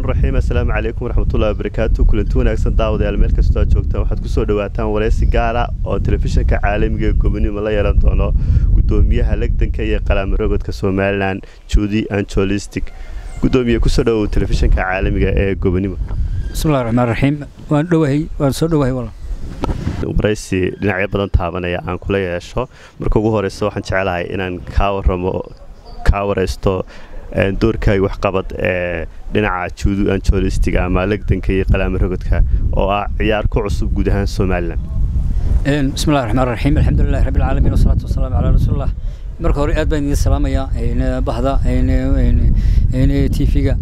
raxmaan raxiim assalaamu calaykum waraxmatullahi wabarakaatu kulanti wanaagsan daawadayaal meel kastoo aad joogtaan waxaad kusoo dhawaataan wareysi gaara oo telefishinka caalamiga ee gobonimo la yeelan doono gudoomiyaha legdanka iyo qalaamarogodka somalilan juudi anjolistic gudoomiye kusoo dhawow telefishinka caalamiga ee gobonimo bismillahi raxmaan raxiim waan dhowahay waan soo dhowahay walaal waraysi dhinacyo badan taabanaya aan kula yeesho marka ugu horeysa waxaan jecelahay inaan kaa waramo kaa wareysto doorkaaga waxqabad ee dhinaca juudu anjolistiga ama legdanka iyo qalaamarogodka oo ah ciyaar ku cusub guud ahaan somalilan bismillahi raxmaan raxiim alxamdulilahi rabbi alcaalamiin wasalaatu wasalaamu calaa rasuulillah marka hore aad baan idiin salaamayaa bahda t v-ga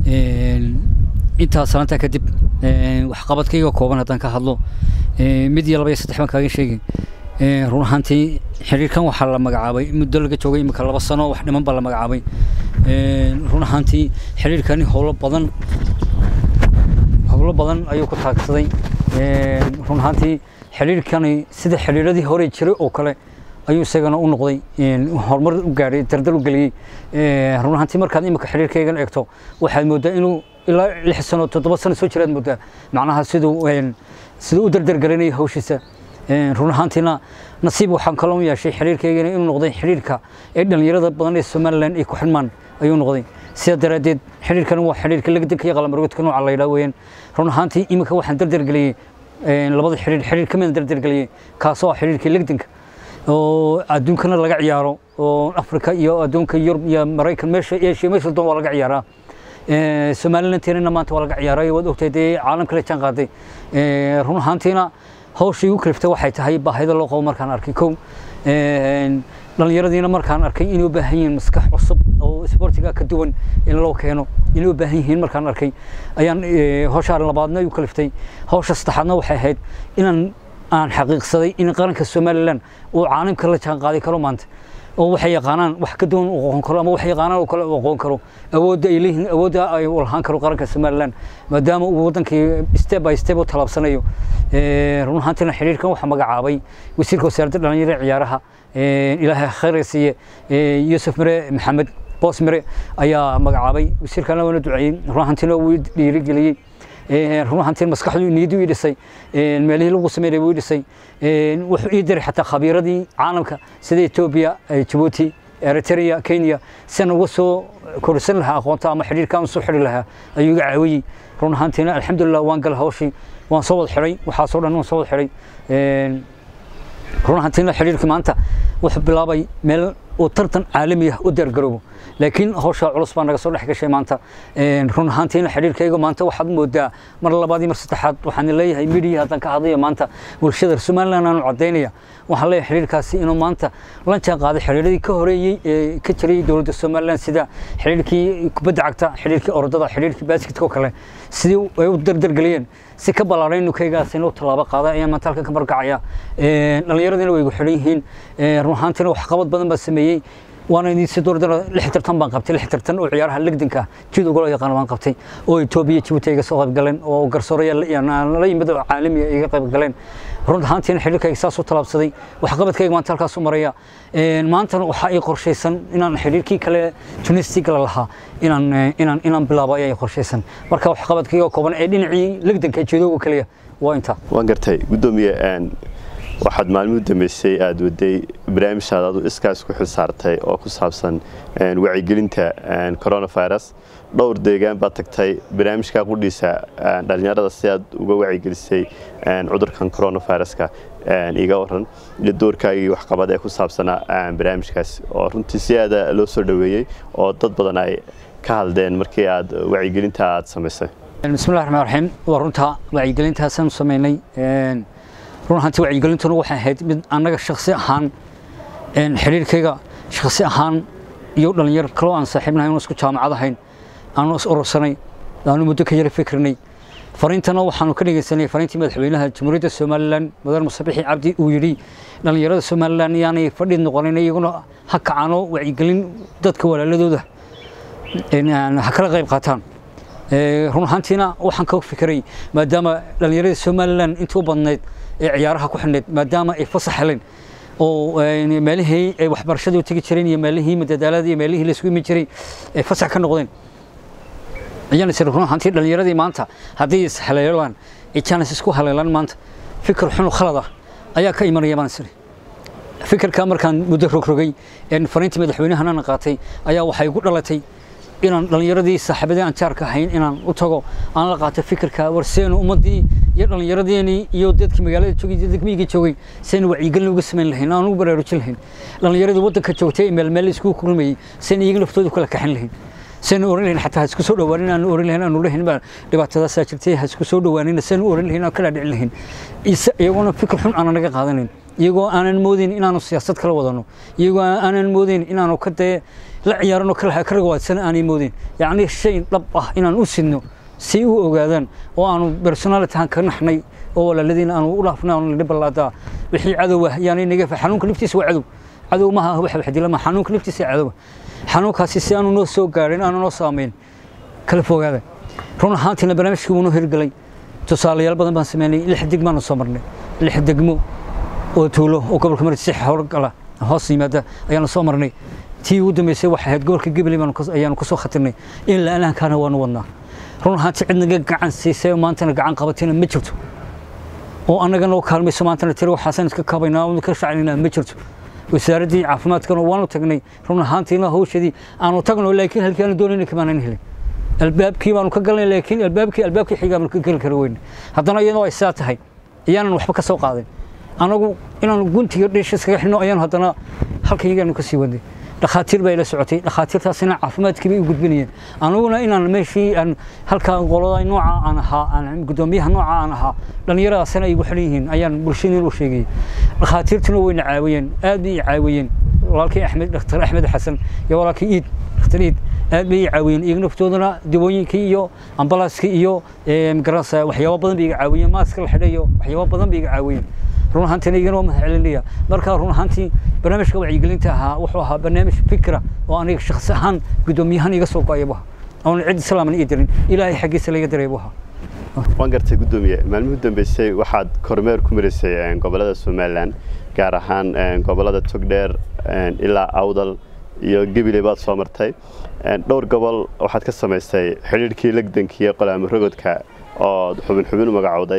intaas salaantaa kadib waxqabadkayga kooban haddaan ka hadlo mid iyo laba iyo saddex baan kaaga sheegi run ahaantii xiriirkan waxaa la magacaabay muddo laga joogay imika laba sano wax dhiman baa la magacaabay run ahaantii xiriirkani howlo badan howlo badan ayuu ku taagsaday run ahaantii xiriirkani sida xiriiradii hore jiray oo kale ayuu isagana u noqday horumar u gaadhay dardar u geliyey run ahaantii markaad imika xiriirkaygan eegto waxaad moodaa inuu ilaa lix sano toddoba sano soo jiraad moodaa macnaha siduu siduu u dardargelinaya hawshiisa run ahaantiina nasiib waxaan kaloo yeeshay xiriirkaygana inuu noqday xiriirka ee dhallinyarada badan ee somalilan ay ku xidhmaan ayuu noqday sidaa daraaddeed xiriirkan waa xiriirka legdanka iyo qalamargodka nooca la yidhaha weeyaan run ahaantii iminka waxaan dardargeliyey labada xiriir xiriir ka midaan dardargeliyey kaasoo ah xiriirkii legdanka oo adduunkana laga ciyaaro oo afrika iyo adduunka yurub iyo maraykan meesha asia meesha doon waa laga ciyaaraa somalilanteena maanta waa laga ciyaaray waad ogtahay dee caalamka la jaan qaaday run ahaantiina hawshii igu kaliftay waxay tahay baahida loo qabo markaan arkay kow dhallinyaradiina markaan arkay inay u baahan yihiin maskax cusub oo isboortiga ka duwan in loo keeno inay u baahan yihiin markaan arkay ayaan hawshaa labaadna igu kaliftay hawsha saddexaadna waxay ahayd inaan aan xaqiiqsaday in qaranka somalilan uu caalamka la jaan qaaday karo maanta oo waxay yaqaanaan wax ka duwan u aqoon karo ama waxay yaqaanaan oo kale u aqoon karo awoodda ay leeyihiin awoodda ay u lahaan karo qaranka somaliland maadaama uu waddankii step by step u talaabsanayo run ahaantiina xiriirkan waxaa magacaabay wasiirka wasaaradda dhalinyarada ciyaaraha ilaahay khayr siiye yuusuf mire maxamed boos mire ayaa magacaabay wasiirkana waana duceeyey run ahaantiina wuu dhiirigeliyey run ahaantiin maskaxdu niyaddu ii dhisay meelihii lagu sameynay wuu ii dhisay wuxuu ii diray xataa khabiiradii caalamka sida etoobiya jabuuti eritrea kenya sian uga soo korisan lahaa aqoonta ama xidhiirkaan usoo xidhi lahaa ayuu iga caawiyey run ahaantiina alxamdulilah waan gala hawshii waan soo wada xidhay waxaasoo dhan waan soo wada xidhay run ahaantiina xidhiirkii maanta wuxuu bilaabay meel uu tartan caalami ah u diyaargaroobo laakiin hawshaa culus baa naga soo dhex gashay maanta run ahaantiina xidhiirkayga maanta waxaad moodaa mar labaad iyo mar saddexaad waxaan leeyahay midiya haddaan ka hadlayo maanta bulshada somaliland aanu caddaynaya waxaan leeyahay xidhiirkaasi inuu maanta la jaan qaaday xidhiiradii ka horeeyey ee ka jiray dowladda somaliland sida xidhiirkii kubadda cagta xidhiirkii orodada xidhiirkii baasketka oo kale sidii ay u dardargeliyeen si ka ballaaray nukaygaasina u tallaabo qaaday ayaan maanta halkan ka markacaya dhallinyaradiina way igu xidhan yihiin run ahaantiina waxqabad badan baa sameeyey waana idin si dooradana lix tartan baan qabtay lix tartan oo ciyaaraha legdanka jid ugula yaqaan baan qabtay oo etoobiya jabuuti iga soo qayb galeen oo garsoorayaal la yimid oo caalamiya iga qayb galeen run ahaantiina xiriirkayga saas u talaabsaday waxqabadkayga maanta halkaas u maraya maantana waxaa ii qorshaysan inaan xiriirkii kale tunisiga lahaa inaan inaan inaan bilaabo ayaa ii qorshaysan marka waxqabadkayga kooban ee dhinacii legdanka jeedooga kaliya waa intaa waan gartay gudoomiye waxaad maalmuhu dambeysay aada waday barnaamijhaad adu iskaas ku xil saartay oo ku saabsan wacyigelinta coronavirus dhowr deegaan baad tagtay barnaamijkaa qudhiisa dhallinyarada si aad uga wacyigelisay cudurkan coronaviruska iga waran iyo doorkaagii waxqabad ee ku saabsanaa barnaamijkaas oo runtii si aada loo soo dhoweeyey oo dad badan ay ka hadleen markii aad wacyigelinta aad samaysay bismillahi raxmaan raxiim waa runtaa wacyigelintaasaan samaynay run ahaantii wacyigelintuna waxay ahayd mid annaga shaksi ahaan xiriirkayga shaksi ahaan iyo dhallinyar kaloo aan saaxiibnahay oon isku jaamacad ahayn aanu is urursanay aanu muddo ka yara fikrinay fariintana waxaanu ka dhegeysanay fariintii madaxweynaha jamhuuriyadda somalilan mudane musabixi cabdi uu yidhi dhallinyarada somalilan yaanay fadhi noqonin iyaguna ha kacaano wacyigelin dadka walaaladooda ha kala qayb qaataan run ahaantiina waxaan ka fikiray maadaama dhallinyarada somalilan intii u badnayd ee ciyaaraha ku xidhnayd maadaama ay fasax heleen oo meelihii ay waxbarashadii u tegi jireen iyo meelihii madadaalada iyo meelihii la isugu imi jiray ay fasax ka noqdeen ayaan isir run ahaantii dhallinyaradii maanta haddii is haleelaan ay jaanis isku haleelaan maanta fikir xun oo khalad ah ayaa ka imanaya baan isiri fikirka markaan muddo rogrogay een fariintii madaxweynahana qaatay ayaa waxay igu dhalatay inaan dhallinyaradii saaxiibadii aan jaarka ahayn inaan u tago aan la qaato fikirka warseenu ummadii iyo dhallinyaradeenii iyo dadkii magaalada joogay iyo degmiyigii joogay saynu wacyigelin uga samayn lahayn aan ugu baraarujin lahayn dhallinyaradii waddanka joogtay ee meel meel iskugu kulmayey saynu iyaga laftooda kala kaxin lahayn saynu oran lahayn xataa ha isku soo dhawaanin aan oran lahayn aanu lahayn baa dhibaatadaasaa jirtay ha isku soo dhawaanin saynu oran lahayn aan kala dhicin lahayn iyaguna fikir xun aanan naga qaadanin iyagoo aanan moodayn inaanu siyaasad kala wadano iyagoo aanan moodayn inaanu ka dee la ciyaarano ka ragawaadsan aanay moodayn yacni shay dhab ah inaan u sidno si u ogaadaan oo aanu personalitahan ka naxnay oo walaaladiina aanu u dhaafnay aanu nidhi ballaadaa wixii cadow ah yaanay naga xanuunka naftiisa waa cadow cadow maaha wax wax dila ma xanuunka naftiisa cadow xanuunkaasi si aanu noo soo gaarin aanu noo saameyn kala fogaada run ahaantiina barnaamijkii wuu noo hirgelay tusaalayaal badan baan sameynay lix degmaanu soo marnay lix degmo oo tuulo oo gobolka marsi howlgala hoos yimaada ayaanu soo marnay tii ugu dambeysay waxay ahayd gobolka Gabiley ayaanu kasoo khatirnay in la alaankaana waanu wadnaa run ahaantii cid naga gacan siisay oo maantana gacan qabatina ma jirto oo annaga noo kaalmayso maantana tiri waxaasan iska kabaynaa oo ka shacnaynaa ma jirto wasaaraddii caafimaadkana waanu tagnay run ahaantiina hawshadii aanu tagno laakiin halkii aanu doonayna kamaanan helin albaabkii baanu ka galnay laakiin albaabkii albaabkii xigaanu ka geli kara weyne haddana iyadoo ay saa tahay iyaanan waxba ka soo qaadin anagu inaanu guntiga dheesha iskaga xidhno ayaanu haddana halkan iyagaanu ka sii wadnay dhakhaatiir baa ila socotay dhakhaatiirtaasina caafimaadkii bay u gudbinayeen aniguna inaan meeshii aan halkaa qolada nooca aan ahaa aan guddoomiyaha nooca aan ahaa dhallinyaradaasina igu xidhan yihiin ayaan bulshadii u sheegayay dhakhaatiirtuna wayna caawiyeen aad bay i caawiyeen walaalkii axmed dhakhtar axmed xasan iyo walaalkii iid dhakhtar iid aad bay i caawiyeen iyaga naftooduna dawooyinkii iyo ambalaaskii iyo magaranaysa waxyaabo badan bay iga caawiyeen maaska la xidhay iyo waxyaabo badan bay iga caawiyeen run ahaantiina igana waa mahad celinaya marka run ahaantii barnaamijka wacyigelinta ahaa wuxuu ahaa barnaamij fikra oo aniga shakhsi ahaan guddoomiyahan iga soo go-ay buha oon cid islaaman ii dirin ilaahay xaggiisa laga diray buha waan gartay guddoomiye maalmuhu dambeysay waxaad kormeer ku maraysay gobolada somalilan gaar ahaan gobolada togdheer ilaa awdal iyo gabiley baad soo martay dhowr gobol waxaad ka samaystay xidhiidhkii legdankiiyo qolaamo rogodka oo xubin xubin u magacowday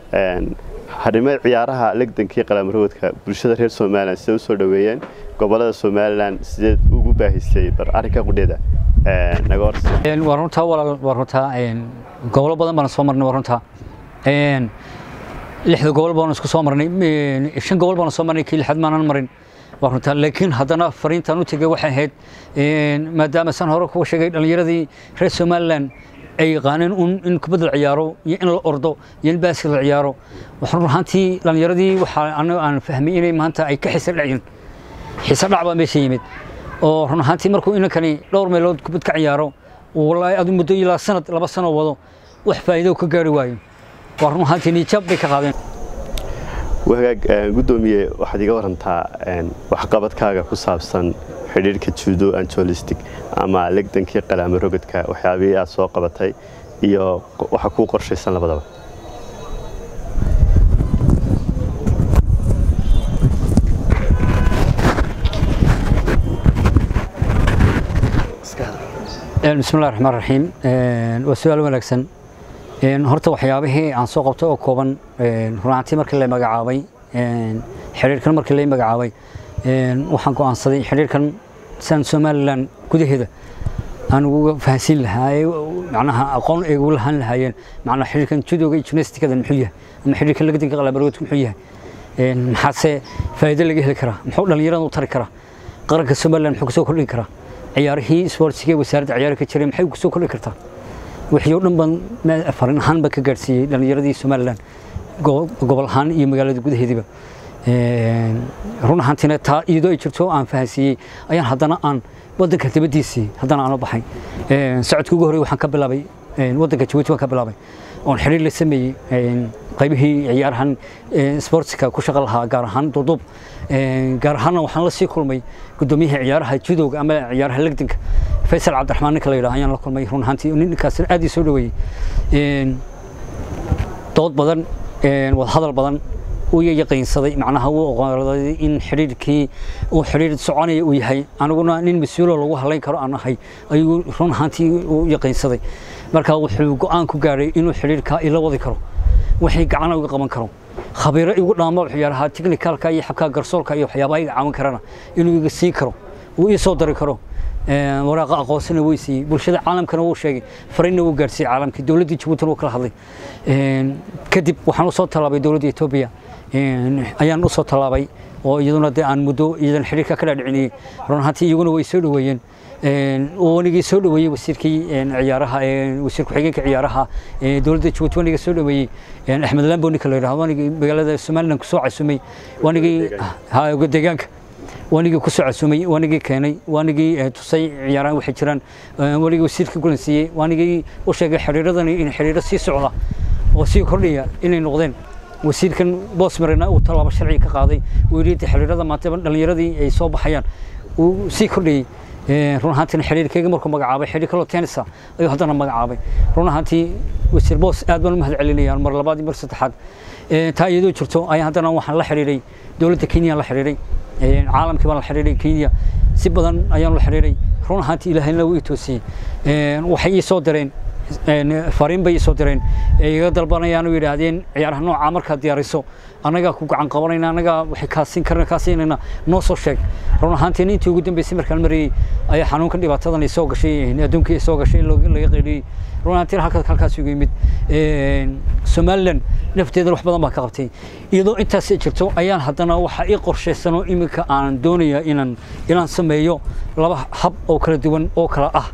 harimada ciyaaraha legdankii qalaamrogodka bulshada reer somalilan siday usoo dhoweeyeen gobolada somalilan sideed ugu baahisay bar arrinka qudheeda naga horse waa runtaa walaal waa runtaa gobolo badan baan soo marnay waa runtaa lixda gobol baan isku soo marnay shan gobol baan soo marnay kii lixaad maanan marin waa runtaa laakiin haddana fariintaan u tegay waxay ahayd maadaama san hore kuga sheegay dhallinyaradii reer somalilan ay yaqaaneen un in kubadda la ciyaaro iyo in la ordo iyo in baaskil la ciyaaro waxaan run ahaantii dhallinyaradii waxaa anaga aan fahmay inay maanta ay ka xiisa dhacyin xiisa dhac baa meesha yimid oo run ahaantii markuu inankani dhowr meelood kubad ka ciyaaro wallaahi adu muddo ilaa sanad laba sano wado wax faa'iido ka gaari waayo waa run ahaantii niijab bay ka qaadeen wagaag guddoomiye waxaad iga warantaa waxqabadkaaga ku saabsan xidhiirka judo anjolistic ama legdankii qalaamo rogodka waxyaabihii aad soo qabatay iyo waxa kuu qorshaysan labadaba بسم الله الرحمن الرحيم وسؤال wanaagsan horta waxyaabihii aan soo qabtay oo kooban runaantii markii la magacaabay xiriirkan markii la magacaabay waxaan go'aansaday xiriirkan san somalilan gudaheeda aan uga fahansiin lahaa macnaha aqoon ay ugu lahaan lahaayeen macnaha xiriirkan judooga iyo gymnastikada muxuu yahay ama xiriirkan lagdanka qalaabaroodka muxuu yahay maxaase faa'iido laga heli karaa muxuu dhallinyarada u tari karaa qaranka somalilan muxuu kasoo kordhin karaa ciyaarihii isboortiga wasaaradda ciyaari ka jiray maxay kusoo kordhin kartaa wixii oo dhan baan farin ahaan baan ka gaadhsiiyey dhallinyaradii somalilan gobol ahaan iyo magaalada gudaheediiba run ahaantiina taa iyadoo ay jirto aan fahansiiyey ayaan haddana aan waddanka dibaddiisii haddana aan u baxay socodka ugu horey waxaan ka bilaabay waddanka jabuuti waan ka bilaabay oon xiriir la sameeyey qaybihii ciyaarahan sportska ku shaqo lahaa gaar ahaan duduub gaar ahaanna waxaan la sii kulmay guddoomiyihii ciyaaraha judowga ama ciyaaraha legdanka faysal cabdiraxmaan ninka la yidhaha ayaan la kulmay run ahaantii ninkaas aad ii soo dhoweeyey dood badan wadahadal badan uu yaqiinsaday macnaha uu oqoonsaday in xidhiidhkii uu xidhiidh soconaya uu yahay aniguna nin mas-uulo lagu halayn karo aan ahay ayuu run ahaantii uu yaqiinsaday marka wuxuu go-aan ku gaadhay inuu xidhiidhkaa ila wadi karo wixii gacana uga qaban karo khabiiro igu dhaama waxyaalaha technicalka iyo xabka garsoorka iyo waxyaabaha iga caawin karana inuu iga siin karo uu ii soo dari karo waraaqa aqoonsina way siiyey bulshada caalamkana wuu sheegay fariinna wuu gaarsiiyey caalamkii dowladdii jabuutina wuu kala hadlay kadib waxaan usoo tallaabay dowladda etoobiya ayaan usoo tallaabay oo iyaduna dee aan muddo iyadan xidhiirka ka dhaadhicinayey run ahaantii iyaguna way soo dhoweeyeen wanigii soo dhoweeyey wasiirkii ciyaaraha wasiir ku-xigeenka ciyaaraha dowladda jabuuti wanigii soo dhoweeyey axmed lambo ninka la yidhahdo wanigii magaalada somaliland kusoo casumay wanigii deegaanka wanigii kusoo casumay wanigii keenay wanigii tusay ciyaaraha waxay jiraan wanigii wasiirka gulansiiyey wanigii u sheegay xiriiradani in xiriiro sii socda oo sii kordhaya inay noqdeen wasiirkan boosmarena uu tallaabo sharci ka qaaday uu yidhi xiriirada maanta dhallinyaradii ay soo baxayaan uu sii kordhayey run ahaantiina xiriirkayga markuu magacaabay xiriir kaloo tenisa ayuu haddana magacaabay run ahaantii wasiir boos aad baan u mahad celinayaan mar labaad iyo mar saddexaad taa iyadoo jirto ayaa haddana waxaan la xiriiray dowladda kenya la xiriiray caalamkii baan la xiriiray kenya si badan ayaan la xiriiray run ahaantii ilaahayna wuu ii toosiyey waxay ii soo direen fariin bay ii soo direen iga dalbanayaan oo yidhaahdeen ciyaaraha nooca markaad diyaariso annagaa ku gacan qabanayna annagaa waxay kaasiin karna kaasiinayna noo soo sheeg run ahaantiin intii ugu dambeysay markaan marayey ayaa xanuunkan dhibaatadan ay soo gashay adduunkii ay soo gashay laga qeyliyey run ahaantiin halkaas halkaas ugu yimid somaliland nafteeda wax badan baa ka qabtay iyadoo intaas jirto ayaan haddana waxaa ii qorshaysanoo iminka aan doonayaa inaan inaan sameeyo laba hab oo kala duwan oo kala ah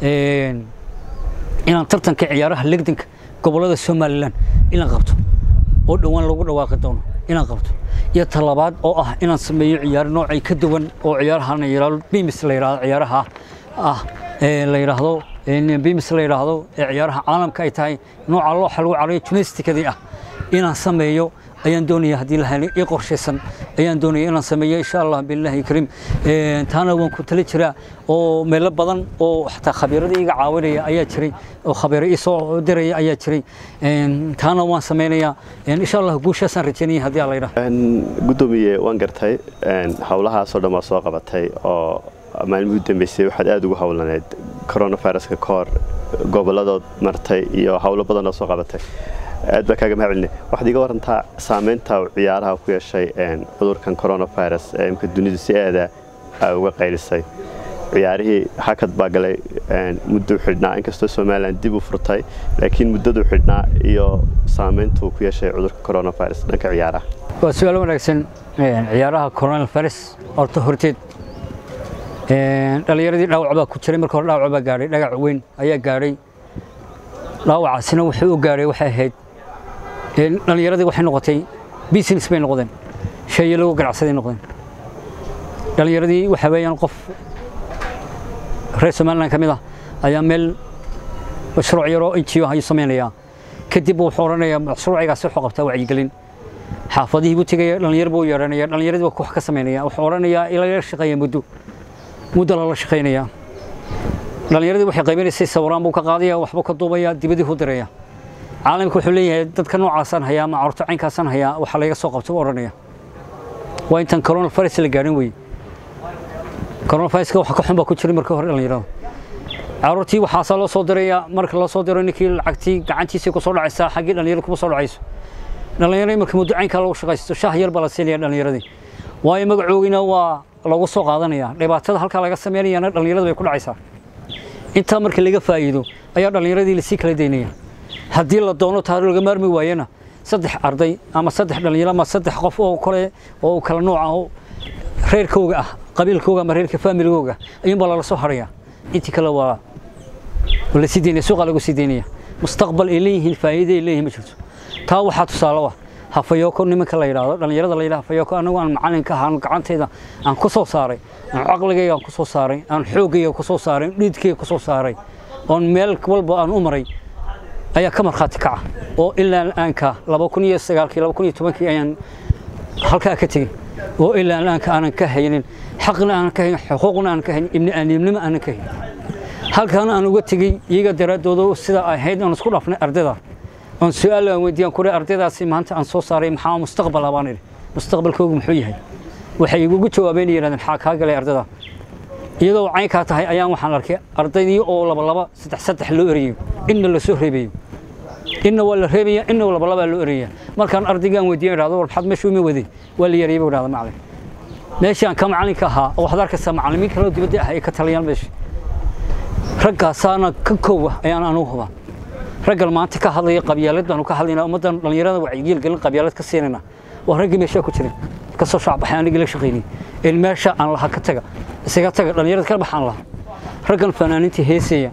inaan tartanka ciyaaraha legdanka gobollada somalilan inaan qabto oo dhowaan lagu dhawaaqi doono inaan qabto iyo talabaad oo ah inaan sameeyo ciyaaro noocay ka duwan oo ciyaarahan yidhaahdo bimis la yidhahdo ciyaaraha ah la yidhaahdo bimis la yidhaahdo ee ciyaaraha caalamka ay tahay nooca looxa lagu carayo tunistikadii ah inaan sameeyo ayaan doonaya haddii la helay ii qorshaysan ayaan doonaya inaan sameeyo insha allah billahi kariim taana waan ku tali jiraa oo meelo badan oo xataa khabiiradii iga caawinaya ayaa jiray oo khabiiro ii soo diraya ayaa jiray taana waan sameynayaa insha allah guushaasaan rajaynaya haddii aan la yidhaha guddoomiye waan gartay howlahaasoo dhan waa soo qabatay oo maalmihii u dambeysay waxaad aada ugu howlaneed coronaviruska ka hor goboladood martay iyo howlo badan oo soo qabatay aad baa kaaga mahad celinay waxaad iga warantaa saameynta ciyaaraha ku yeeshay cudurkan coronavirus ee imka dunidu si aada uga qaylisay ciyaarihii hakad baa galay mudduu xidhnaa inkastoo somalilan dib u furtay laakiin muddaduu xidhnaa iyo saameyntuu ku yeeshay cudurka coronavirus dhanka ciyaaraha waa su-aal wanaagsan ciyaaraha coronavirus horta horteed dhallinyaradii dhaawac baa ku jiray marka hore dhaawac baa gaadhay dhagac weyn ayaa gaadhay dhaawacaasina wuxuu u gaadhay waxay ahayd dhallinyaradii waxay noqotay business bay noqdeen sheeye lagu ganacsaday noqdeen dhallinyaradii waxa weeyaan qof reer somaliland ka mid ah ayaa meel mashruuc yaroo injiyo ayuu samaynayaa kadib wuxuu odhanayaa mashruucigaasi wuxuu qabtaa wacyigelin xaafadihii buu tegaya dhallinyar buu yeedhanaya dhallinyaradii baa wax ka samaynaya wuxuu odhanayaa ilaa shaqeeya muddo muddo lala shaqaynaya dhallinyaradii waxay qaybinaysay sawiraan buu ka qaadaya waxbuu ka duubaya dibadii u diraya caalamka wuxuu leeyahay dadka noocaasaan hayaa ama carruurta caynkaasaan hayaa waxaa laga soo qabtay u odhanaya waa intaan coronavirus la gaadhin weye coronaviruska waxa ka xun baa ku jiray markii hore dhallinyarada carruurtii waxaasaa loo soo diraya marka loo soo diro ninkii lacagtii gacantiisii ku soo dhacaysaa xaggii dhallinyarada kuma soo dhacayso dhallinyaradii marka muddo caynkaa lagu shaqaysto shaah yar baa la siinaya dhallinyaradii waayo magacoogiina waa lagu soo qaadanaya dhibaatada halkaa laga sameynayana dhallinyarada bay ku dhacaysaa intaa marka laga faa'iido ayaa dhallinyaradii lasii kala daynaya haddii la doono taari laga maarmi waayana saddex arday ama saddex dhallinyaro ama saddex qof oo kale oo kala nooc ah oo reerkooga ah qabiilkooga ama reerka faamiligooga ayuunbaa lala soo haraya intii kale waa la sii daynaya suuqa lagu sii daynaya mustaqbal ay leeyihiin faa'iido ay leeyihiin ma jirto taa waxaa tusaale ah hafayooko nimanka la yidhaahdo dhallinyarada la yidhahdo hafayooko anagu aan macalinka ahaan gacantayda aan ku soo saaray aan caqligayga aan ku soo saaray aan xoogayga ku soo saaray dhiidkayga ku soo saaray oon meel walba aan u maray ayaa ka markhaati kaca oo ilaa aanka laba kun iyo sagaalkii laba kun iyo tobankii ayaan halkaa ka tegey oo ilaa aanka aanan ka haynin xaqna aanan ka haynin xuquuqna aanan ka haynin ibni aaniimnimo aanan ka haynin halkaana aan uga tegey iyaga daraaddooda sida ay ahayd aan isku dhaafnay ardayda oon su-aal aan weydiiyaan kuri ardaydaasi maanta aan soo saaray maxaa mustaqbal ah baan idhi mustaqbalkoogu muxuu yahay waxay igugu jawaabeen yidhahdeen maxaa kaa galay ardada iyadoo caynkaa tahay ayaan waxaan arkay ardaydii oo laba laba saddex saddex loo erayo inna la soo reebayo inna waa la reebaya inna laba labaa loo eraya markaan ardaygaan weydiiyan idhahdo war maxaad meesha uma waday waa la yareeyay buu idhahda macalin meeshaan ka macalinka ahaa oo waxaad arkaysaa macallimiin kaloo dibadda ah ay ka taliyaan meesha raggaasaana ka koowa ayaan anugu hubaa raggan maanta ka hadlaya qabyaalad baanu ka hadlaynaa ummaddan dhallinyarada wacyigelin gelin qabyaalad ka siinayna waa raggii meeshaa ku jiray ka soo shacbaxay anigii la shaqaynay in meesha aan laha ka taga isaga taga dhallinyarada ka baxaan laha raggan fanaaniinta heesaya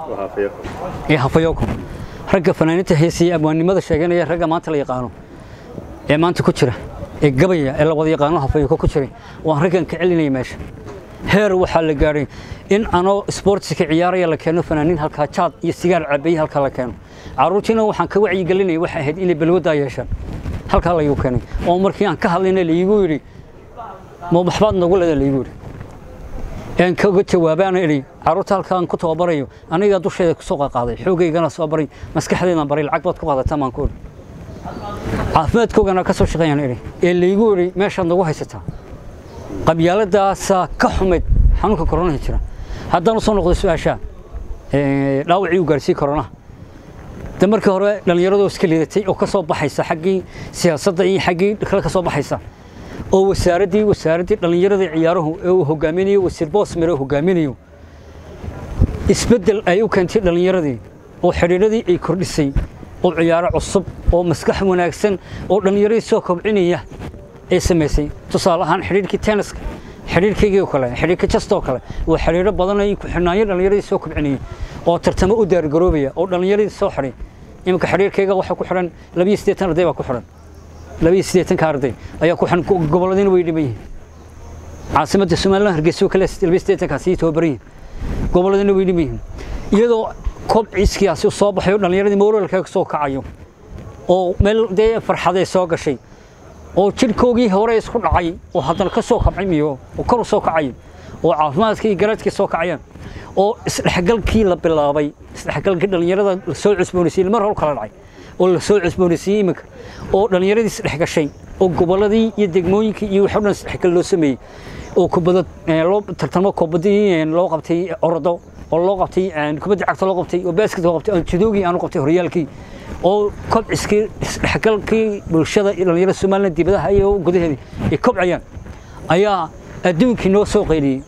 ee hafayoko ragga fanaaniinta heesaya abwaannimada sheeganaya ragga maanta la yaqaano ee maanta ku jira ee gabaya ee la wada yaqaano hafayoko ku jiray waan raggan ka celinaya meesha heer waxaa la gaadhay in anoo isboortiska ciyaaraya la keeno fanaaniin halkaa jaad iyo sigaar cabeeye halkaa la keeno carruurtiina waxaan ka wacyigelinaya waxay ahayd inay balwaddaa yeeshaan halkaa laygu keenay oo markii aan ka hadlayna laigu yidhi ma waxbaad nagu leeda laigu yidhi een kaga jawaabaana idhi carruurta halkaan ku tababarayo anigaa dusheeda kusoo qaqaaday xoogaygana soo baray maskaxdeedaan baray lacag baad ku qaadataa maan ku idhi caafimaadkoogana ka soo shaqeeyaan idhi ee laigu yidhi meeshaad nagu haysataa qabyaaladaasaa ka xumayd xanuunka koronaha jira haddaan u soo noqdo su-aashaa dhaawacii u gaarsiiyey koronaha de markii hore dhallinyaradoo iska liidatay oo ka soo baxaysa xaggii siyaasadda iyo xaggii kale ka soo baxaysa oo wasaaraddii wasaaraddii dhallinyaradii ciyaaruhu ee uu hogaaminayo wasiir boosmere hogaaminayo isbeddel ay u keentay dhallinyaradii oo xidhiidhadii ay kordhisay oo ciyaaro cusub oo maskax wanaagsan oo dhallinyaradii soo kobcinaya ay samaysay tusaale ahaan xidhiidhkii tenniska xidhiidhkaygii oo kale xidhiidhka jastoo kale waa xidhiidho badan ay ku xidhnaayo dhallinyaradii soo kobcinayay oo tartamo u daargaroobaya oo dhallinyaradii soo xidhay iminka xidhiidhkayga waxaa ku xidhan labiyo siddeetan arday baa ku xidhan labiyo siddeetanka arday ayaa ku xidhan gobolladiina way dhiman yihiin caasimadda somaliland hargeysa oo kale labiyo siddeetankaasi tababaran yihiin gobolladiina way dhiman yihiin iyadoo kobciskiyaasi soo baxayo dhallinyaradii moralka soo kacayo oo meel dee farxaday soo gashay oo jidhkoogii hore isku dhacay oo haddana ka soo kabcay miyo oo kor u soo kacay oo caafimaadkii garaadkii soo kacayaan oo isdhexgalkii la bilaabay isdhexgalkii dhallinyarada la soo cusboonaysiiyey mar hor kala dhacay oo la soo cusboonaysiiyey iminka oo dhallinyaradii isdhexgashay oo gobolladii iyo degmooyinkii iyo waxoo dhan isdhexgal loo sameeyey oo kubadda loo tartamo kubaddii loo qabtay orodo oo loo qabtay kubadda cagta loo qabtay oo basket loo qabtay judoogii aanu qabtay horyaalkii oo kobciskii isdhexgalkii bulshada iyo dhallinyarada somaliland dibadaha iyo gudaheedii ay kobcayaan ayaa adduunkii noo soo qayliyey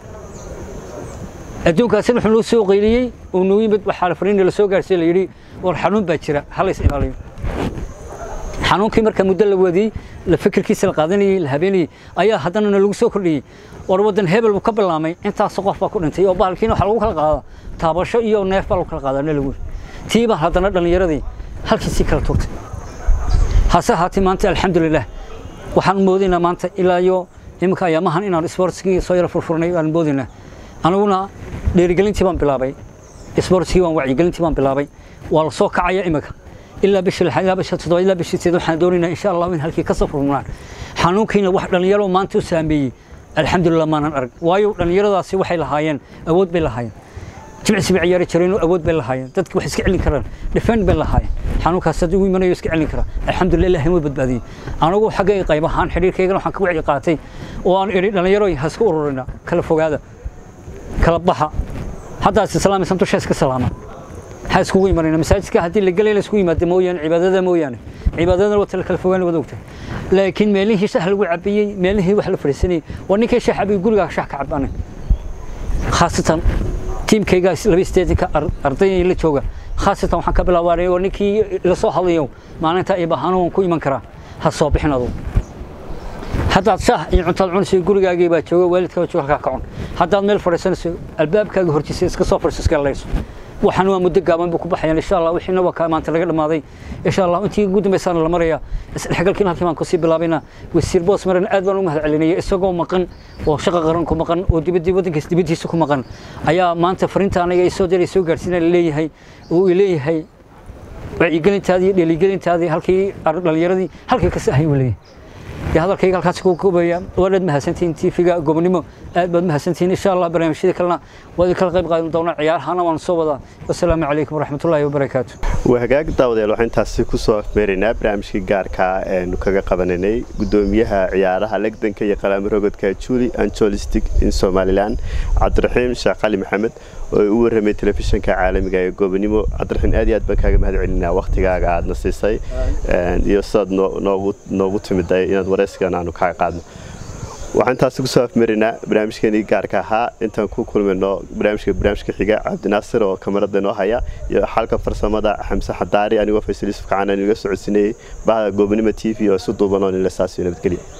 adduunkaasi wuxuu noo soo qayliyey oo noo yimid waxaa fariin la soo gaarsiiyey la yidhi war xanuun baa jira hala is ilaaliyo xanuunkii marka muddo la wadiyey la fikirkiisa la qaadanayey la habeenayey ayaa haddana lagu soo kordhiyey war waddan hebel buu ka bilaamay intaas qof baa ku dhintay oo bahalkiina waxaa lagu kala qaadaa taabasho iyo neef baa lagu kala qaadaa ne lagu tii baa haddana dhallinyaradii halkiisii kala tuurtay hase ahaatee maanta alxamdulilah waxaan moodaynaa maanta ilaa iyo iminka ayaamahan inaan isboortskii soo yara furfurnay baan moodaynaa aniguna dhiirigelintii baan bilaabay isboortskii waan wacyigelintii baan bilaabay waa la soo kacaya iminka ilaa bishii lixaad ilaa bishii toddobaad ilaa bishii sideed waxaan doonaynaa insha allah in halkii ka soo furmunaan xanuunkiina wax dhallinyaro maanta u saameeyey alxamdulilah maanan arag waayo dhallinyaradaasi waxay lahaayeen awood bay lahaayeen jimcisi bay ciyaari jireen oo awood bay lahaayeen dadki wax iska celin karaan defend bay lahaayeen xanuunkaas haddii uu imanayo iska celin karaa alxamdulilah ilahay ma badbaadiyey anigu xaggay qayb ahaan xidhiirkaygana waxaan ka wacyi qaatay oo aan idhi dhallinyaroy ha iska ururina kala fogaada kala baxa haddaas islaamaysan dusha iska salaama ha iskugu imanayna masaajidka haddii la gelay la isku yimaado mooyaane cibaadada mooyaane cibaadadana wata la kala fogaan wada ogtahay laakiin meelihii shax lagu cabiyey meelihii wax la fadhiisanayey waa ninkii shax cabiyey gurigaa shax ka cabaanay khaasatan tiimkayga laba sideetanka ardayda la jooga khaasatan waxaan ka bilaabay oo ninkii la soo hadlayo maalinta ay baahano waan ku iman karaa ha soo bixin adugu haddaad shaah iyo cuntaad cunayso gurigaagii baa jooga waalidkaa jooga halkaa ka cun haddaad meel fadhiisanayso albaabkaaga hortiisa iska soo fadhiiso iska layso waxaan waa muddo gaaban buu ku baxayaan insha allah wixiina waa maanta laga dhamaaday insha allah intii ugu dambaysaana la maraya isdhexgalkiina halkii baan kusii bilaabayna wasiir boos marana aad baan u mahad celinaya isagoo maqan oo shaqa qaran ku maqan oo dibadii waddankiis dibaddiisa ku maqan ayaa maanta fariinta aniga isoo diray soo gaarsiina leeyahay uu leeyahay wacyigelintaadii iyo dheeligelintaadii halkii dhallinyaradii halkii kasi ahay uu leeyahay dee hadalkayga halkaas ku kubaya waanaad mahadsantihiin tiifiga gobonimo aad baad mahadsantihiin insha allah barnaamijyada kalena waa idin kala qayb qaadan doonaa ciyaarahana waan soo wadaa wasalaamu calaykum waraxmatullaahi wabarakaatu waa hagaag daawadayaal waxaan intaasi kusoo afmeeraynaa barnaamijkii gaarka eenu kaga qabananay gudoomiyaha ciyaaraha legdanka iyo qalaamo rogodka juli anjolistic in somalilan cabdiraxiim sheekh cali maxamed oo u warramay telefishinka caalamiga ee goobonimo cabdiraxiim aad iyo aad baan kaaga mahad celinaa waktigaaga aadna siisay iyo sidaad noogu timiday inaad waraysigan aanu kaaga qaadno waxaan intaasi kusoo afmarinaa barnaamijkeenii gaarka ahaa intaan ku kulmayno barnaamijka barnaamijka xiga cabdinaasir oo kamarada inoo haya iyo xalka farsamada xamse xadaari anigoo faysal yuusuf kacaan aan inaga socodsiinayay bahda goobonimo t v oo isu duuban oo nila saasiyo nabadgelya